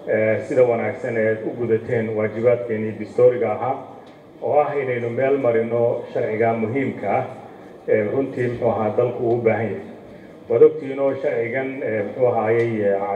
sida wanaagsan eed u gudateen waajibaadkeenii distooriga ahaa oo ah inaynu meel marino sharciga muhiimka ah ee runtii muxuu ahaa dalku uu u baahan yahay waad ogtiinoo sharcigan muxuu ahaayey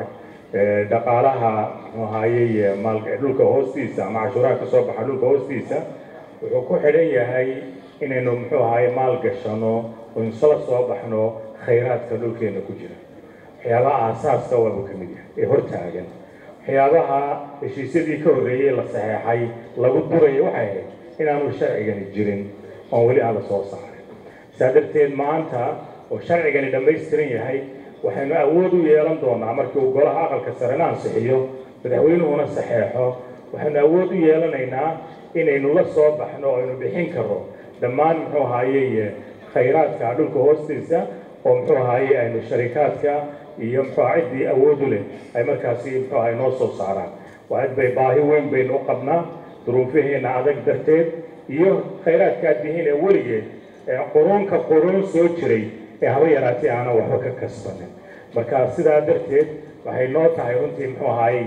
dhaqaalaha muxuu ahaayey maal dhulka hoostiisa ama cashuuraha ka soo baxa dhulka hoostiisa wuxuu ku xidhan yahay inaynu muxuu ahaayey maal gashano oo insala soo baxno khayraadka dhulkeena ku jira waxyaabaha aasaaska waabuu ka mid yahay ee hortaagan waxyaabaha heshiisyadii ka horreeyey la saxeexay lagu duraya waxay ahayd inaanu sharcigani jirin oon weli aan la soo saarin saa darteed maanta oo sharcigani dhammaystiran yahay waxaynu awood u yeelan doonaa markii uu golaha aqalka sarena ansixiyo madaxweynuhuna saxeexo waxaynu awood u yeelanaynaa inaynu la soo baxno oo aynu bixin karo dhammaan muxuu ahaayey khayraadka dhulka hoostiisa oo muxuu ahaayey aynu sharikaadka iyo muxuu ciddii awoodu leh ay markaasi muxuu ahay noo soo saaraan waa cid bay baahi weyn baynu u qabnaa duruufaheena adag darteed iyo khayraadkaad bihiin ee weligeed quruunka quruun soo jiray ee haba yaraatee aanan waxba ka kasbanin marka sidaa darteed waxay noo tahay runtii muxuu ahaayey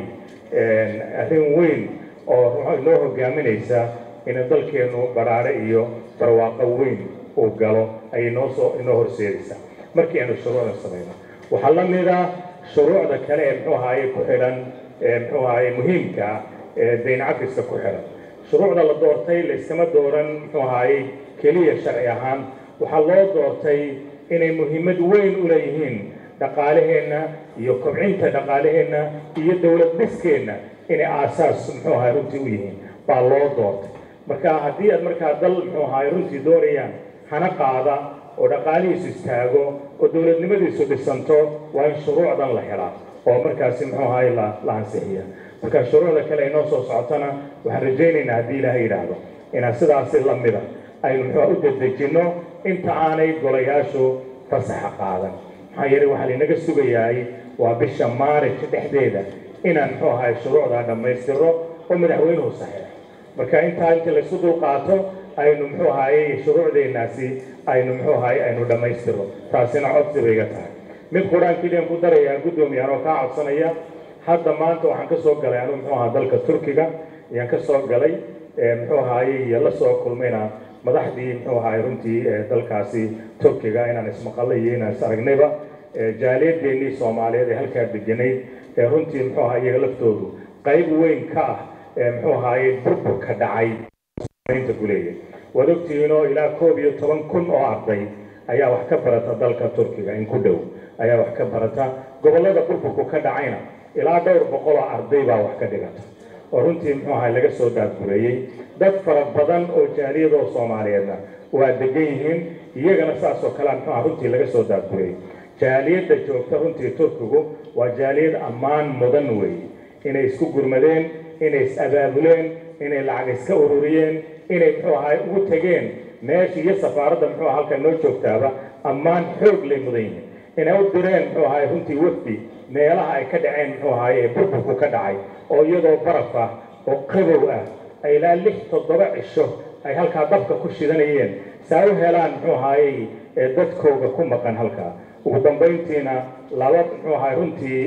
arrin weyn oo inoo hogaaminaysa inay dalkeenu badhaadhe iyo barwaaqo weyn uu galo ayay noosoo inoo horseedaysaa markii aynu shuruucda samayno waxaa la mid ah shuruucda kale ee muxuu ahaayey ku xidhan muxuu ahaayey muhiimka ee dayn cafiska ku xidhan shuruucda la doortay layskama dooran muxuu ahaayey keliya sharci ahaan waxaa loo doortay inay muhiimad weyn u leeyihiin dhaqaalaheenna iyo kobcinta dhaqaalaheenna iyo dowlad dhiskeenna inay aasaas muxuu ahaay runtii u yihiin baa loo doortay marka haddii aad markaa dal muxuu ahaay runtii doonayaan hana qaada oo dhaqaalihiisu istaago oo dowladnimadiisu dhisanto waa in shuruucdan la helaa oo markaasi muxuu ahaay la ansixiya marka shuruucda kale ay noo soo socotana waxaan rajaynaynaa haddii ilaahay yidhaahdo inaan sidaasi la mida aynu muxuu u dedejinno inta aanay golayaashu fasaxa qaadan maxaa yeelay waxaa laynaga sugayahay waa bisha maarij dhexdeeda inaan muxuu ahaay shuruucdaa dhammaystiro oo madaxweynuhu saxeexo marka intaa inta laysu dulqaato aynu muxuu ahaayey shuruucdeenaasi aynu muxuu ahaayey aynu dhammaystiro taasina codsi bay iga tahay mid qur-aan keliyan ku darayaa guddoomiyaan oo kaa codsanaya hadda maanta waxaan ka soo galay anuu muxuu ahaa dalka turkiga ayaan ka soo galay muxuu ahaayey iyo la soo kulmayna madaxdii muxuu ahaayey runtii dalkaasi turkiga inaan ismaqalay iyo inaan is aragnayba jaaliyadeennii soomaaliyeed ee halkaa deganayd ee runtii muxuu ahaa iyaga laftoodu qayb weyn ka ah muxuu ahaayey burburka dhacay inta ku leeyahay waad ogtihiinoo ilaa koob iyo toban kun oo arday ayaa wax ka barata dalka turkiga in ku dhow ayaa wax ka barata gobollada burburku ka dhacayna ilaa dhowr boqol oo arday baa wax ka dhigata oo runtii muxuu ahay laga soo daadgureeyey dad fara badan oo jaaliyadoo soomaaliyeedna waa degan yihiin iyagana saas oo kalea muxuu aha runtii laga soo daadgureeyey jaaliyadda joogta runtii turkigu waa jaaliyad ammaan mudan weeye inay isku gurmadeen inay is abaabuleen inay lacag iska ururiyeen inay muxuu ahay ugu tegeen meesha iyo safaaradda muxuu aha halkan noo joogtaaba ammaan xoog lay mudan yihiin inay u direen muxuu ahay runtii wafdi meelaha ay ka dhaceen muxuu ahaye ee burburku ka dhacay oo iyadoo baraf ah oo qabow ah ay ilaa lix toddoba cisho ay halkaa dabka ku shidanayeen saa u helaan muxuu ahaayey dadkooga ku maqan halkaa ugu dambayntiina laba muxuu ahay runtii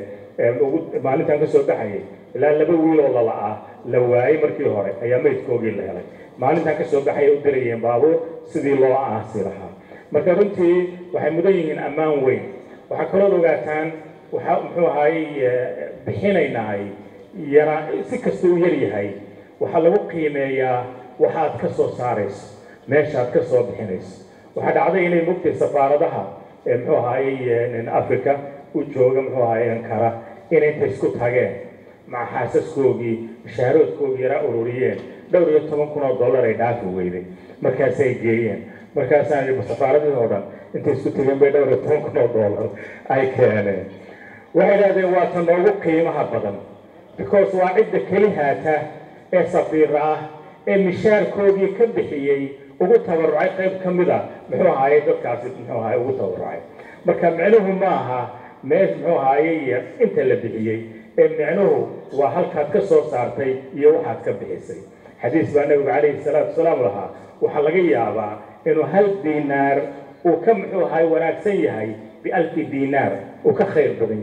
maalintan ka soo baxayay ilaa laba wiiloo lala-ah la waayey markii hore ayaa maydkoogii la helay maalintan ka soo baxaya u dirayeen baabuur sidii loo aasi lahaa marka runtii waxay mudan yihiin ammaan weyn waxaa kalood ogaataan waxaa muxuu ahaayey bixinaynaay yara si kasta u yar yahay waxaa lagu qiimeeyaa waxaad ka soo saarayso meeshaad ka soo bixinayso waxaa dhacday inay mugtay safaaradaha ee muxuu ahaayey africa u jooga muxuu ahaayey ankara inay inta isku tageen maca xaasaskoogii mashaaroodkoogii yaraa ururiyeen dhowr iyo toban kun oo dollar ay dhaafi weyday markaasay geeyeen markaasaan safaaradii oo dhan intay isku tegeen bay dhowr iyo toban kun oo dollar ay keeneen waxay idhahdeen waa ta noogu qiimaha badan because waa cidda keli haata ee safiira ah ee mishaarkoogii ka bixiyey ugu tabarucay qayb ka mid a muxuu ahaayey dadkaasi muxuu ahaay ugu tabarucay marka micnuhu ma aha meesh muxuu ahaayey inta la bixiyey ee micnuhu waa halkaad ka soo saartay iyo waxaad ka bixisay xadiis baa nabigu calayhi salaatu wasalaam lahaa waxaa laga yaabaa inuu hal diinaar uu ka muxuu ahaay wanaagsan yahay bialfi diinaar uu ka khayr badan yahay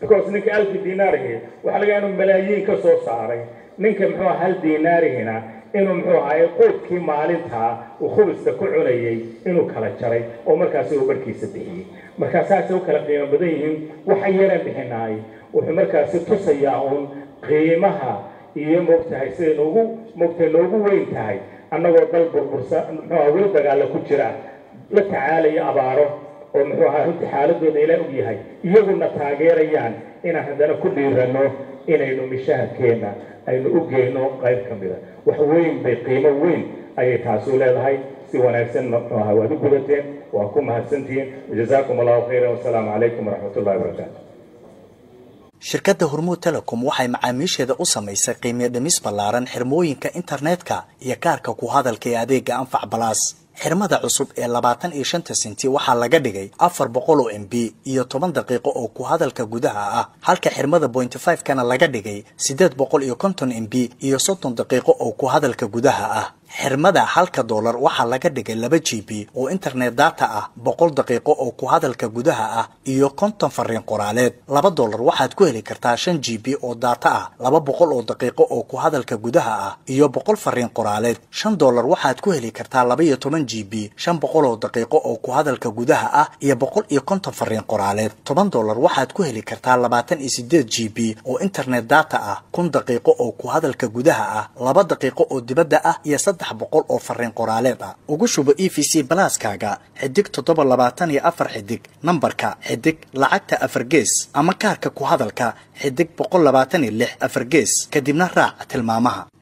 because ninka alfi dinaarihi waxa laga inuu malaayiin ka soo saaray ninka muxuu aha hal dinaarihina inuu muxuu ahaye quudkii maalintaa uu khubiska ku cunayay inuu kala jaray oo markaasi uu barhkiisa bixiyey markaa saasay u kala qiimo badan yihiin waxa yaraan bixinaay wuxuu markaasi tusayaa uun qiimaha iyo moogtahay siday noogu moogtahay noogu weyn tahay annagoo dal burbursa muxuu aha weli dagaalla ku jira la tacaalaya abaaro oo muxuu ahaa runtii xaaladooda ilaa og yahay iyaguna taageerayaan inaan haddana ku dhiiranno inaynu mishaharkeenna aynu u geyno qayb ka mida wax weyn bay qiimo weyn ayay taasi u leedahay si wanaagsan muxuu ahaa waad u gudateen waa ku mahadsantihiin wajazaakum allahu khayran wasalaamu calaykum waraxmat ullahi wabarakaatu shirkadda hormuud telecom waxay macaamiisheeda u samaysay qiimiyo dhimis ballaaran xirmooyinka internetka iyo kaarka ku hadalka ee adeega anfac balaas xirmada cusub ee labaatan iyo shanta senti waxaa laga dhigay afar boqol oo m b iyo toban daqiiqo oo ku hadalka gudaha ah halka xirmada bointy five kana laga dhigay siddeed boqol iyo konton m b iyo soddon daqiiqo oo ku hadalka gudaha ah xirmada halka doolar waxaa laga dhigay laba g b oo internet data ah boqol daqiiqo oo ku hadalka gudaha ah iyo konton fariin qoraaleed laba doolar waxaad ku heli kartaa shan g b oo data ah laba boqol oo daqiiqo oo ku hadalka gudaha ah iyo boqol fariin qoraaleed shan doolar waxaad ku heli kartaa laba iyo toban g b shan boqol oo daqiiqo oo ku hadalka gudaha ah iyo boqol iyo konton fariin qoraaleed toban doolar waxaad ku heli kartaa labaatan iyo sideed g b oo internet data ah kun daqiiqo oo ku hadalka gudaha ah laba daqiiqo oo dibadda ah iyo saddex boqol oo fariin qoraaleed ah ugu shubo e v c balaaskaaga xidig toddoba labaatan iyo afar xidig nambarka xidig lacagta afar gees ama kaarka ku hadalka xidig boqol labaatan iyo lix afar gees kadibna raac tilmaamaha